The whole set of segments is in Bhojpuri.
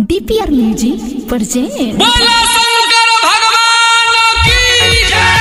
डीपीआर म्यूजिक प्रेजेंट बोला शंकर भगवान की जय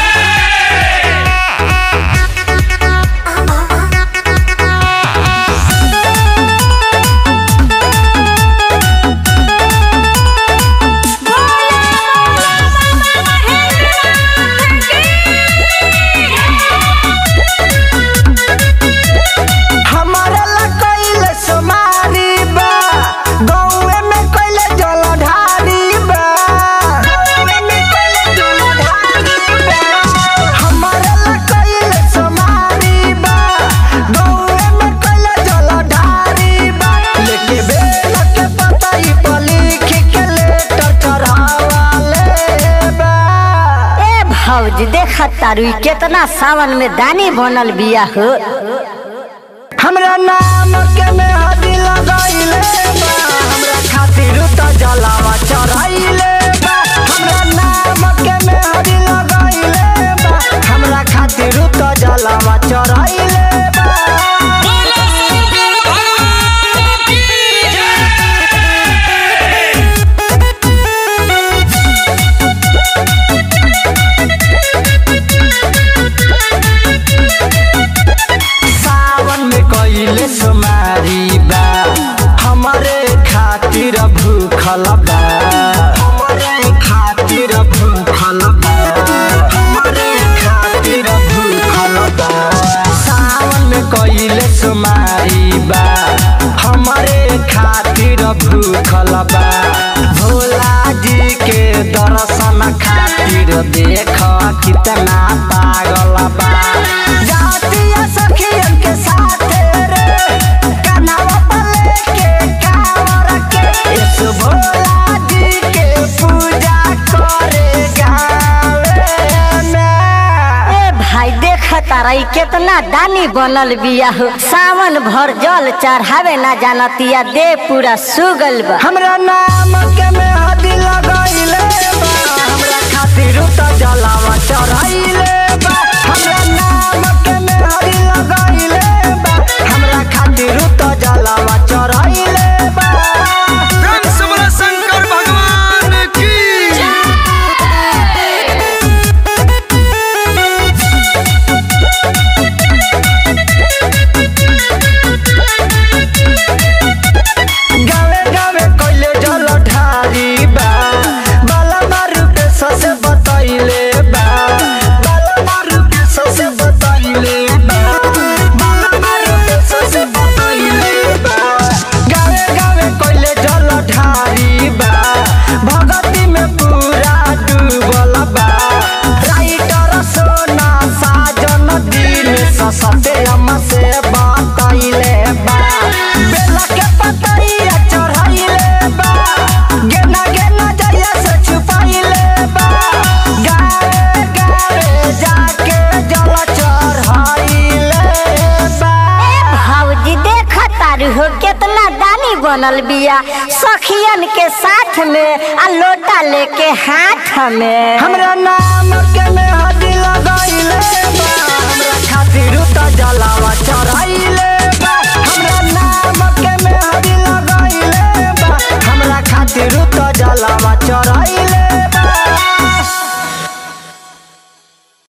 हमारे ला कइले सोमारी बा गौए में कइले जलधारी बा गौए में कइले जलधारी बा हमारे ला कइले सोमारी बा गौए में कइले जलधारी बा लेके बेल के पतई पर लिख के लेटर चढ़ावाले बा ए भौजी देख तारू केतना सावन में दानी बनल बिया हो हमरा नाम के में हदी लगाइले बा हमरा खातिर त जलावा चढ़ाइले बा हमरा नाम के में हदी लगाइले बा हमरा खातिर त जलावा चढ़ाइले बा बोला शंकर भगवान की जय सावन में कइले सुमारी बा हमरे खातिर भूखल बा हमरे खातिर भूखल बा हमरे खातिर भूखल बा सावन में कइले सुमारी बा हमरे खातिर भूखल बा भोला जी के दर्शन खातिर देख कितना पागल बा जातिया सखियन के साथ रे कनावा पर लेके कावर के इस भोला जी के पूजा करे गावे में ए भाई देख तारा ई केतना दानी बनल बिया हो सावन भर जल चढ़ावे ना जानतिया दे पूरा सुगल बा हमरा नाम के में हदी लगाइले बा हमरा खातिर त जलावा चढ़ाइले बा हमरा नाम के में हदी लगाइले बा हमरा खातिर त जलावा चढ़ाइले बा धन सबरा शंकर भगवान की जय गावे गावे कइले जल ढारी बा बाला मारू के ससे बतइले बा बाला मारू के ससे बतइले बा बाला मारू के ससे बतइले बा गावे गावे कइले जल ढारी बा भगती में पूरा डूबल बा राइटर सोना साजन दिन ससते हम से बतइले बा बेला के पतइया चढ़ाइले बा गेना गेना जइया से छुपाइले बा गावे गावे जाके जल चढ़ाइले बा भौजी देख तारू हो केतना दानी बनल बिया सखियन के साथ में आ लोटा लेके हाथ में हमरा नाम के में हदी लगाइले बा हमरा